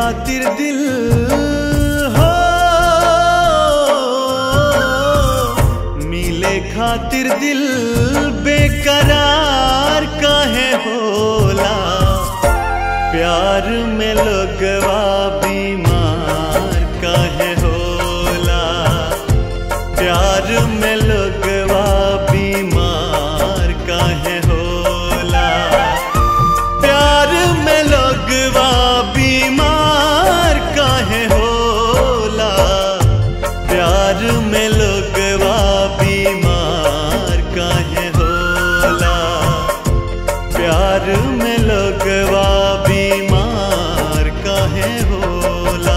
खातिर दिल हो मिले खातिर दिल बेकरार काहे होला प्यार में लोगवा बीमार काहे होला प्यार में लोगवा बीमार काहे होला प्यार में लोगवा बीमार काहे होला प्यार में लोगवा बीमार काहे होला प्यार में लोगवा बीमार काहे होला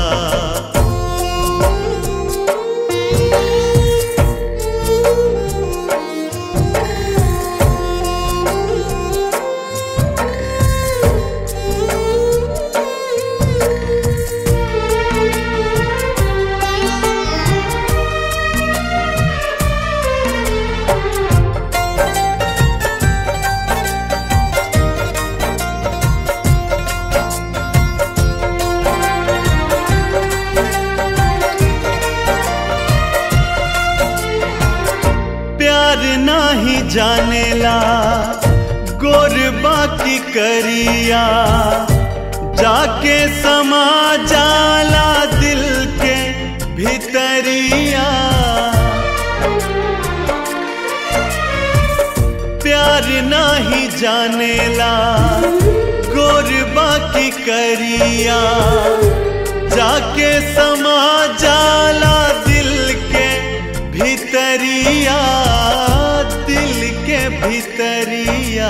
प्यार नाही जानेला गोर बाकी करिया जाके समा जाला दिल के भीतरिया प्यार नाही जानेला गोर बाकी करिया जाके समा जाला दिल के भीतरिया दिल के भीतरिया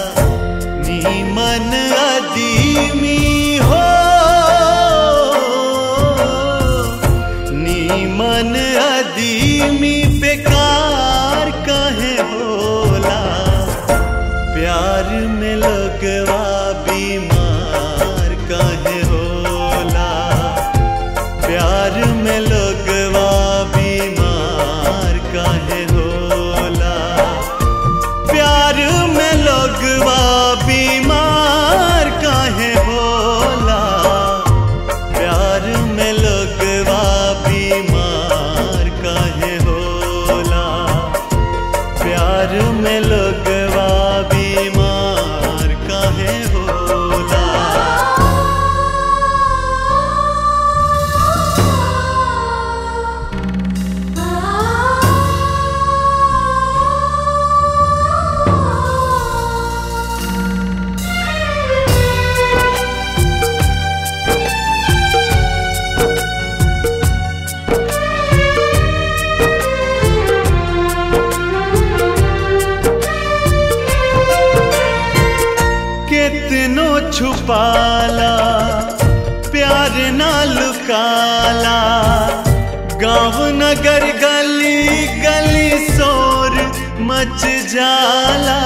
नीमन अदीमी हो नीमन अदीमी बेकार कहे होला प्यार में लगवा बीमार कहे होला प्यार में लगवा बीमार काहे होला प्यार में लगवा बीमार काहे होला प्यार में लगवा बीमार काहे होला प्यार में लगवा बीमार काहे होला कितनो छुपाला प्यार ना लुकाला गांव नगर गली गली शोर मच जाला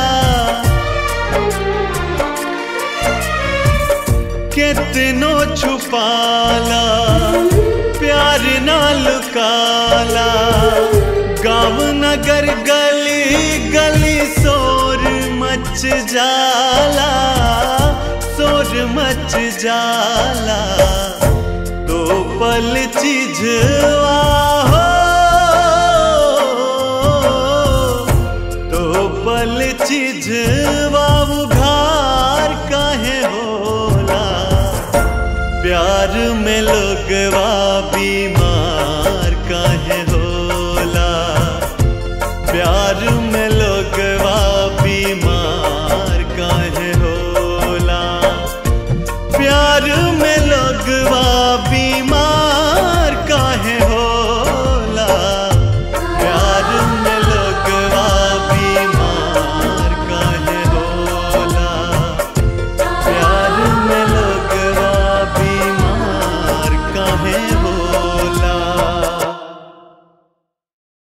कितनो छुपाला प्यार ना लुकाला गांव नगर गली गली शोर मच जाला शोर मच जाला तो पल चीजवा हो तो पल चीज